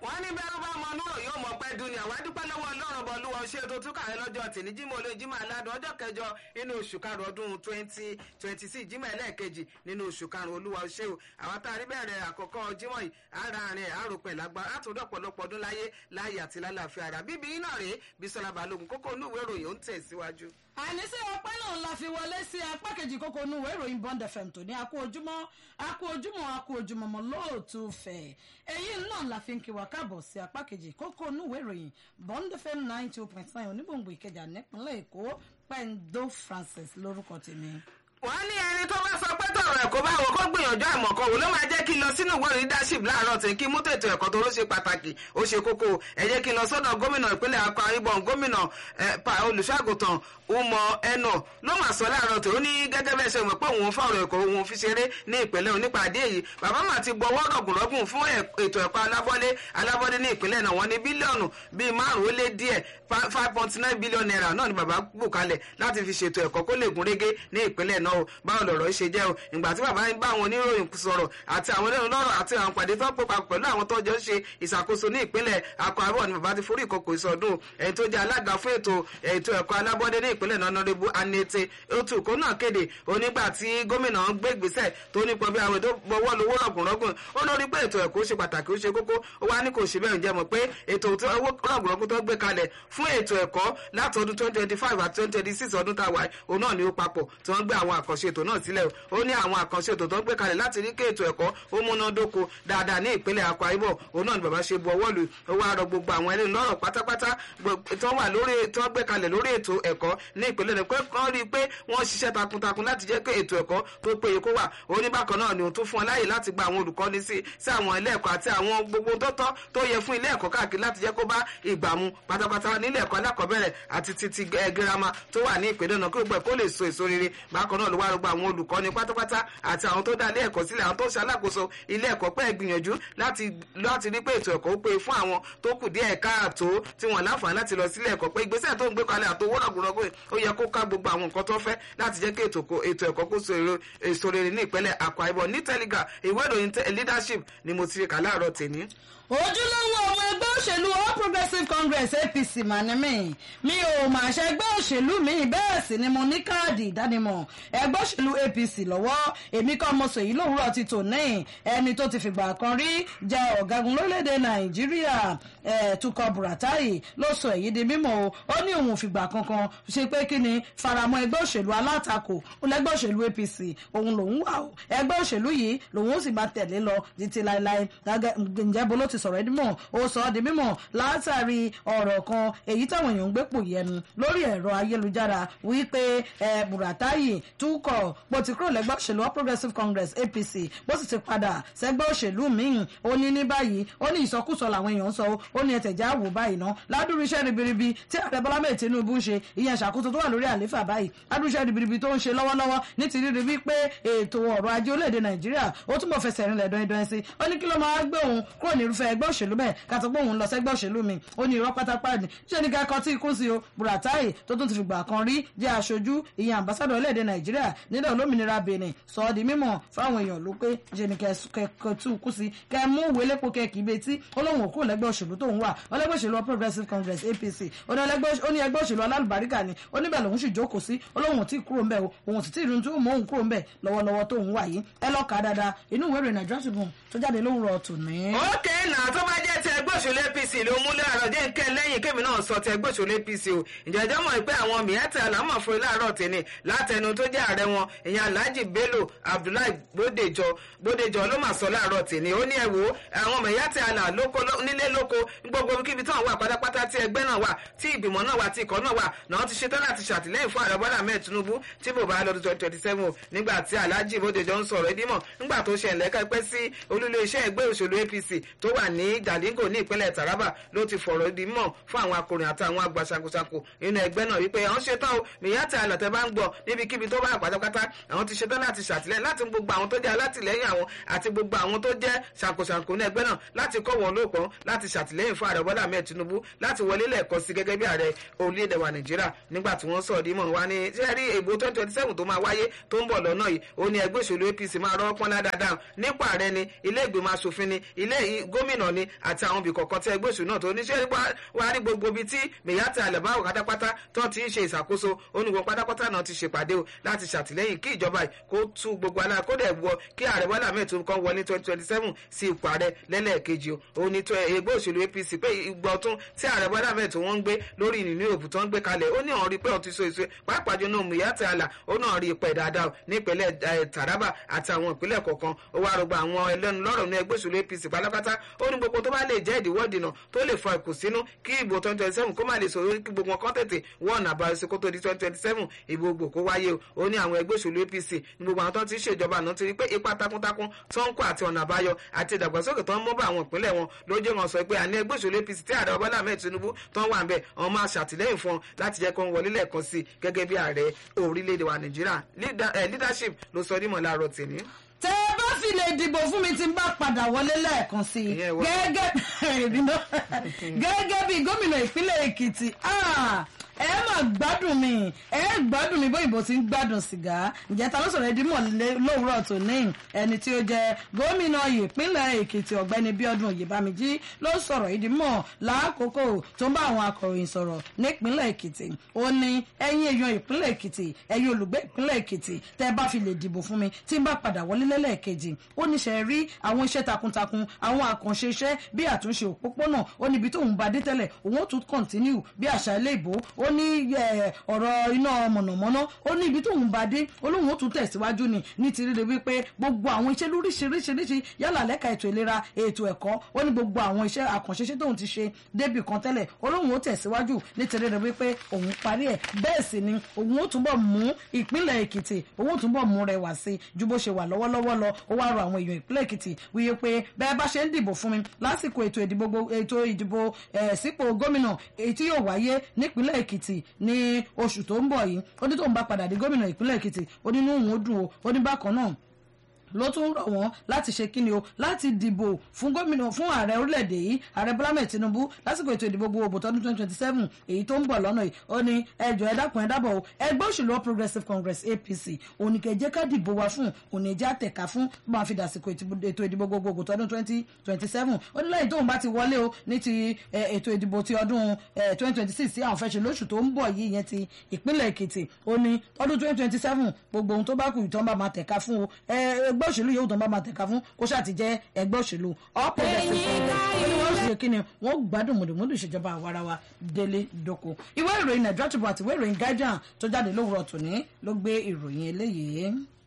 wọ́n ní bẹ́ẹ̀ bá mọ núrò yóò mọ̀ pẹ́ dun ni àwọn adúpẹ́ lọ́wọ́ ọlọ́run bọ̀ lúwa ṣé tó tún kàwé lọ́jọ́ tì ní jímọ̀ olóyè jímọ̀ aládùn ọjọ́ kẹjọ nínú oṣù karùn ọdún twenty twenty six jímọ̀ ẹlẹ́ẹ̀kejì nínú oṣù karùn olúwa ṣé o àwọn tá a rí bẹ̀rẹ̀ àkọ́kọ́ jímọ̀ yìí ara rẹ̀ àròpẹ̀ lágbára àtúndọ̀ pọ̀lọpọ̀ ọdún láyé láyé àti lálàáfíà ara bíbí iná rèé Bísọ́lá Balógun kókó inú ìwé ìròyìn ó ń tẹ̀síwájú àníṣe ọpẹ́ náà la fi wọlé sí apá kejì kókó inú ìwé ìròyìn Bond FM tó ní akú ojúmọ́ akú ojúmọ́ akú ojúmọ́ mọ́ lóòtú fẹ̀ èyí náà la fi ń kí wa káàbọ̀ sí apá kejì kókó inú ìwé ìròyìn Bond FM nine two point nine onígbòǹgbò Ìkẹjà nípínlẹ̀ Èkó Pendo Francis lórúkọ tèmi wọ́n ní ẹni tó bá sọ pé tọ̀rọ̀ ẹ̀kọ́ bá wọ kó gbìyànjú àìmọ̀kan wò ló máa jẹ́ kí n lọ sínú ìwé leadership láàárọ̀ tí kí mú tètò ẹ̀kọ́ tó ló ṣe pàtàkì ó ṣe kókó ẹ jẹ́ kí n lọ sọ́dọ̀ gómìnà ìpínlẹ̀ Akwa Ibom gómìnà olùṣàgùtàn Umo Eno ló máa sọ láàárọ̀ tó ní gẹ́gẹ́ bẹ́ẹ̀ ṣe mọ̀ pé òun fọ̀rọ̀ ẹ̀kọ́ òun fi ṣeré ní ìpínlẹ̀ onípàdé èyí bàbá mà ti gbọ́wọ́ rọ̀gùnrọ̀gùn fún ètò ẹ̀kọ́ alábọ́lé alábọ́lé ní ìpínlẹ̀ náà wọ́n ní bílíọ̀nù bíi márùn-ún ó lé díẹ̀ five point nine billion naira náà ni bàbá bù kalẹ̀ láti fi ṣètò ẹ̀kọ́ kó lè gún régé ní ìpínlẹ̀ náà o báwo lọ̀rọ̀ ṣe jẹ́ o ìgbà tí bàbá ń bá àwọn oníròyìn sọ̀rọ̀ àti àwọn ẹlẹ́nu lọ́rọ̀ àti àwọn pàdé tó pọ̀ papọ̀ pẹ̀lú àwọn tó jọ ń ṣe ìṣàkóso ní ìpínlẹ̀ Akwa Ibom ni bàbá ti forí ìkòkò ìsọdún ẹni tó jẹ́ alága fún ètò ètò ẹ̀kọ́ alábọ́dé ní ìpínlẹ̀ náà nọ́rẹ́bù Anete otu kó náà kéde onígbà tí gómìnà ń gbé ìgbésẹ̀ tó nípa bí àwọn ètò bọ́wọ́ lówó rọ̀gùnrọ̀gùn ó lórí pé ètò ẹ̀kọ́ ṣe pàtàkì ó ṣe kókó ó wá ní kò ṣe bẹ́ẹ̀ jẹ́ mọ̀ pé ètò owó rọ̀gùnrọ̀gùn tó gbé kalẹ̀ fún ètò ẹ̀kọ́ láti ọdún twenty twenty five àti twenty twenty six ọdún tá a wà òun náà ni ó papọ̀ tí wọ́n gbé àwọn àkànṣe ètò náà sílẹ̀ ó ní àwọn àkànṣe ètò tó gbé kalẹ̀ láti rí kí ètò ẹ̀kọ́ ó múnádóko dáadáa ní ìpínlẹ̀ Akwa Ibom òun náà ni bàbá ṣe bu ọwọ́ lù ó wá rọ gbogbo àwọn ẹlẹ́nu lọ́rọ̀ pátápátá tó wà lórí tó gbé kalẹ̀ lórí ètò ẹ̀kọ́ ní ìpínlẹ̀ rẹ̀ pé kán rí i pé wọ́n ṣiṣẹ́ takuntakun láti jẹ́ pé ètò ẹ̀kọ́ tó péye kó wà ó ní bákan náà ni òun tún fún wọn láàyè láti gba àwọn olùkọ́ni sí sí àwọn ilé ẹ̀kọ́ àti àwọn gbogbo tó tọ́ tó yẹ fún ilé ẹ̀kọ́ káàkiri láti jẹ́ kó bá ìgbà mu pátápátá nílé ẹ̀kọ́ alákọ̀ọ́bẹ̀rẹ̀ àti títí girama tó wà ní ìpínlẹ̀ náà kí gbogbo ẹ̀ kó lè so èso rere bákan náà ló wá rọgbọ àwọn olùkọ́ni pátápátá àti àwọn tó dá ilé ẹ̀kọ́ sílẹ̀ àwọn tó ṣe alákòóso ilé ẹ̀kọ́ pẹ́ gbìyànjú láti láti rí pé ètò ẹ̀kọ́ ó pé fún àwọn tó kù díẹ̀ káàtó tí wọ́n láǹfààní láti lọ sílé ẹ̀kọ́ pé ìgbésẹ̀ tó ń gbé kalẹ̀ àtowó rọ̀gùrọ̀gùn ó yẹ kó ká gbogbo àwọn nǹkan tó fẹ́ láti jẹ́ kí ètò ẹ̀kọ́ kó so èso rere ní ìpínlẹ̀ Akwa Ibom ní Telegraph ìwé ìròyìn leadership ni mo ti rí kà láàárọ̀ tèmi ojúlówó ọmọ ẹgbẹ́ òṣèlú All Progressives Congress APC mà ní mí mi ò mà ṣe ẹgbẹ́ òṣèlú mi bẹ́ẹ̀ sì ni mo ní káàdì ìdánimọ̀ ẹgbẹ́ òṣèlú APC lọ́wọ́ èmi kọ́ mo sèyí lówùúrọ̀ ti tò ní ẹni tó ti fìgbà kan rí jẹ́ ọ̀gágun lórílẹ̀‐èdè Nàìjíríà Tukọ̀ Buratai ló sọ èyí di mímọ̀ o ó ní òun fìgbà kankan ṣe pé kí ni faramọ́ ẹgbẹ́ òṣèlú alátakò lẹ́gbẹ́ òṣèlú APC òun lòun wà o ẹgbẹ́ òṣèlú yìí lòun ó sì máa tẹ̀lé lọ títí láéláé ǹjẹ́ bolo ti sọ̀rọ̀ ẹni mọ̀ ó sọ ọ́ di mímọ̀ látàrí ọ̀rọ̀ kan èyí táwọn èèyàn ń gbé pò yẹnu lórí ẹ̀rọ ayélujára wípé Buratai Tukọ̀ bó ti kúrò lẹ́gbẹ́ òṣèlú All Progressives Congress APC bó sì ti padà sẹ́gbẹ́ òṣèlú míì ó ní ní báyìí ó ní ìsọkúsọ làwọn èèyàn ń sọ ó ní ẹ̀tẹ̀já wò báyìí ná ládùúrú iṣẹ́ ribiribi tí ààrẹ Bọ́lá mẹ́ẹ̀ Tinubu ń ṣe ìyẹn ṣàkóso tó wà lórí àléfà báyìí ládùúrú iṣẹ́ ribiribi tó ń ṣe lọ́wọ́lọ́wọ́ ní ti rírí wípé ètò ọrọ̀ ajé orílẹ̀-èdè Nàìjíríà ó túbọ̀ fẹsẹ̀ rinlẹ̀ dọ́ndọ́n sí ó ní kí ló máa gbé òun kúrò ní irúfẹ́ ẹgbẹ́ òṣèlú bẹ́ẹ̀ kàtó pé òun lọ sẹ́gbẹ́ òṣèlú mi ó ní irọ́ pátápátá ni ṣé ní kẹ́kọ̀ọ́ tí ikú sí o Buratai tó tún ti fìgbà kan rí jẹ́ aṣojú ìyẹn àmbásádọ̀ orílẹ̀-èdè Nàìjíríà nílẹ̀ olómìnira Benin sọ ọ́ di mímọ̀ fáwọn èèyàn ló pé ṣe ní kẹ́kọ̀ọ́ tí ikú sí kẹ́ mú ìwé lépo kẹ́kì ibi tí olóhùn òkú lẹ́gbẹ́ òṣèlú tó ń wà ọlẹ́gbẹ́ òṣèlú All Progressives Congress APC ó ní ẹgbẹ́ òṣèlú alálùbáríkà ni ó níbẹ̀ lòun sì jókòó sí olóhùn tí kúrò ńbẹ̀ òun sì tí ìrìn tó mọ òun kúrò ńbẹ̀ lọ́wọ́lọ́wọ́ tó ń wà yìí ẹ lọ́ọ́ kà á dáadáa inú ìwé ìròyìn Nigeria Tribune tó jáde lówùrọ̀ tòní. ókè náà tó bá jẹ́ ti ẹgbẹ́ òṣèlú APC ló múlẹ̀ àrọ̀ jẹ́ nǹkan lẹ́yìn kémi náà sọ ti ẹgbẹ́ òṣèlú APC o ìjẹ́jọ́ mọ̀ pé àwọn mìíràn àlámọ̀ fún ilé àárọ̀ tẹ̀lé látẹnu tó jẹ́ ààrẹ wọn ìyẹn Alhaji Bello Abdullahi Bódèjọ Bódèjọ ló mà sọ láàárọ̀ tẹ̀lé ó ní ẹ wo àwọn mìíràn àlà nílé lóko gbogbo kíbi tí wọn wà pátápátá tí ẹgbẹ́ náà wà tí ìgbìmọ̀ náà wà tí ikọ̀ náà wà náà ti ṣetán láti ṣàtìlẹ́yìn fún ààrẹ Bọ́lá Ahmed Tinubu tí bò bá lọ́dún twenty twenty seven nígbà tí Alhaji Bódèjọ ń sọ̀rọ̀ ẹdímọ̀ nígbà tó ṣe ẹ̀lẹ́kẹ́ pẹ́ sí olúlé iṣẹ́ ẹgbẹ́ òṣèlú APC tó wà ní Jalingo ní ìpínlẹ̀ Taraba ló ti fọ̀rọ̀ di mọ̀ fún àwọn akọrin àti àwọn àgbà ṣàkóṣàkó nínú ẹgbẹ́ náà wípé àwọn ṣetán o mìíyàtì àlọ́tẹ̀ bá ń gbọ́ níbikíbi tó bá pátápátá àwọn ti ṣetán láti ṣàtìlẹ́yìn láti gbogbo àwọn tó jẹ́ alátìlẹ́yìn àwọn àti gbogbo àwọn tó jẹ́ ṣàkóṣàkó ní ẹgbẹ́ náà láti kọ́ wọn lóòpọ̀ láti ṣàtìlẹ́yìn fún ààrẹ Bọ́lá Ahmed Tinubu láti wọlé lẹ́ẹ̀kọ́ sí gẹ́gẹ́ bí ààrẹ orílẹ̀-èdè wa Nàìjíríà nígbà tí wọ́n sọ̀rọ̀ dímọ̀ wá ní sẹ́rí ìbò twenty twenty seven tó máa wáyé tó ń bọ̀ lọ́nà yìí ó ní ẹgbẹ́ òṣèlú APC máa rọ́ pọ́nlá dáadáa nípa ààrẹ ni ilé ìgbìmọ̀ asòfin ni ilé gómìnà ni àti àwọn kọ̀ọ̀kan tí ẹgbẹ́ òṣèlú náà tó níṣẹ́ wá rí gbogbo ibi tí mẹ̀yàtì àlẹ́báwò pátápátá tó ti ń ṣe ìṣàkóso onígbọ̀n pátápátá náà ti ṣèpàdé o láti ṣàtìlẹ́yìn kí ìjọba yìí kó tú gbogbo alára kó dẹ̀ wọ kí ààrẹ bọ́lá ahmed tinubu kan wọlé twenty twenty seven sí ipò ààrẹ lẹ́lẹ́ẹ̀kejì o òun ni ẹgbẹ́ òṣèlú apc pé ìgbà ọ̀tún tí ààrẹ bọ́lá ahmed tí wọ́n ń gbé lórí ìnìní òbí tó ń gbé kalẹ̀ ó ní ọ̀rọ̀ rí pé ó ti so èso pàápàá jọ náà mùyàtì àlà ó náà rí ipò ẹ̀ dáadáa nípínlẹ̀ taraba àti àwọn ìpínlẹ̀ kọ̀ọ̀kan ó wá rọgbà àwọn ẹlẹ́nu lọ́rọ̀ ní ẹgbẹ́ òṣèlú apc pátápátá ó ní gbogbo tó bá lè jẹ́ ìdíwọ́ ìdìnà tó lè fa ìkùnsínú kí ìbò twenty twenty seven kó má lè sọ̀rọ̀ kí gbogbo kan tètè wọ́n àbáyọ sí kó tó di twenty twenty seven ìbò gbò kó wáyé o ó ní àwọn ẹgbẹ́ òṣèlú apc ní gbogbo àwọn tó ti ṣèjọba àná ti rí pé ipa takuntakun tó ń kó àti ọ̀nà àbáyọ àti ìdàgbàsókè tó ń mú bá àwọn ìpínlẹ̀ wọn lójú wọn sọ pé àní ẹgbẹ́ òṣèlú apc tí ààrẹ ọbọ̀lá ahmed tinubu tó ń wà ń bẹ̀ wọn máa ṣàtìlẹ́yìn fún wọn láti jẹ́ kó ń wọlé lẹ́ẹ̀kan sí gẹ́gẹ́ bí ààrẹ orílẹ̀-èdè wa nàìjíríà leadership ló sọ dímọ̀ láàárọ̀ tèmi tẹ ẹ bá fi lè dìbò fún mi tí n bá padà wọlé lẹ́ẹ̀kan sí i gẹ́gẹ́ bí gómìnà ìpínlẹ̀ èkìtì ẹ mà gbádùn mi ẹ gbádùn mi bóyìnbó ti ń gbádùn sìgá ǹjẹ́ ta ló sọ̀rọ̀ ẹdí mọ̀ lówùúrọ̀ tó ní ẹni tí ó jẹ́ gómìnà ìpínlẹ̀ èkìtì ọ̀gbẹ́ni bíọ́dún oyèbámijí ló sọ̀rọ̀ ìdí mọ̀ lákòókò tó ń bá àwọn akọ̀ròyìn sọ̀rọ̀ nípínlẹ̀ èkìtì ó ní ẹ̀yin èèyàn ìpínlẹ̀ èkìtì ẹ̀yin olùgbé ìpínlẹ̀ èkìtì tẹ́ bá fi lè dìbò fún mi tí n bá padà wọlé lẹ́lẹ́ẹ̀kejì ó ní ṣe rí àwọn iṣẹ́ takuntakun àwọn àkànṣe iṣẹ́ bí àtúnṣe òpópónà ó níbi tóun bá dé tẹ́lẹ̀ òun ó tún kọ̀ntínú bí àṣà ilé ìbò ó ní ọ̀rọ̀ iná mọ̀nàmọ́ná ó ní ibi tóun bá dé olóhùn ó tún tẹ̀síwájú ni ní ti rí wípé gbogbo àwọn iṣẹ́ lóríṣiríṣiríṣi yálà lẹ́ka ètò ìlera ètò ẹ̀kọ́ ó ní gbogbo àwọn iṣẹ́ àkànṣe iṣẹ́ tóun ti ṣe débì kan tẹ́lẹ̀ olóhùn ó tẹ̀síwájú ní ti rí wípé òun parí ẹ̀ bẹ́ẹ̀ sì ni òun ó túbọ̀ mú ìpínlẹ̀ èkìtì òun ó túbọ̀ mú rẹwà sí ju bó ṣe wà lọ́wọ́lọ́wọ́ lọ ó wá rọ àwọn èèyàn ìpínlẹ̀ èkìtì wíyé pé bẹ́ẹ̀ bá ṣe ń dìbò fún mi lásìkò ètò ìdìbò ètò ìdìbò sípò gómìnà èyí tí yóò wáyé nípínlẹ̀ èkìtì ní oṣù tó ń bọ̀ yìí ó ní tóun bá padà dé gómìnà ìpínlẹ̀ èkìtì ó ní inú òun ó dùn ó ó ní bákan náà ló tún rọ̀ wọ́n láti ṣe kíni o láti dìbò fún gómìnà fún ààrẹ orílẹ̀-èdè yìí ààrẹ bọ́lá mẹ́ẹ̀ tinubu lásìkò ètò ìdìbò gbogbo tọdún twenty twenty seven èyí tó ń bọ̀ lọ́nà yìí ó ní ẹjọ́ ẹ dákun ẹ dábọ̀ o ẹgbẹ́ òṣèlú progressive congress apc oníkẹ́jẹ́ ká dìbò wa fún oníjẹ́ àtẹ̀ká fún bó máa fi dàsìkò ètò ìdìbò gbogbo tọdún twenty twenty seven ó ní lẹ́yìn tóun bá ti wọlé o ní ti ètò ìdìbò ti ọdún twenty twenty six tí àwọn fẹ́ ṣe lóṣù tó ń bọ̀ yìí yẹn ti ìpínlẹ̀ èkìtì ó ní ọdún twenty twenty seven gbogbo ohun tó bá kù ìtàn bá máa tẹ̀ka fún o ẹgbẹ́ òṣèlú yòówù tó ń bá máa tẹ̀ka fún kó ṣáà ti jẹ́ ẹgbẹ́ òṣèlú all progressives congress ó ní wọ́n ṣe kí ni wọ́n gbádùn mùdùmùdù ìṣèjọba àwarawa délé dóko ìwé ìròyìn nàìjíríà tribune àti ìwé ìròyìn guardian tó jáde lówùrọ̀ tòní ló gbé ìròyìn eléyìí.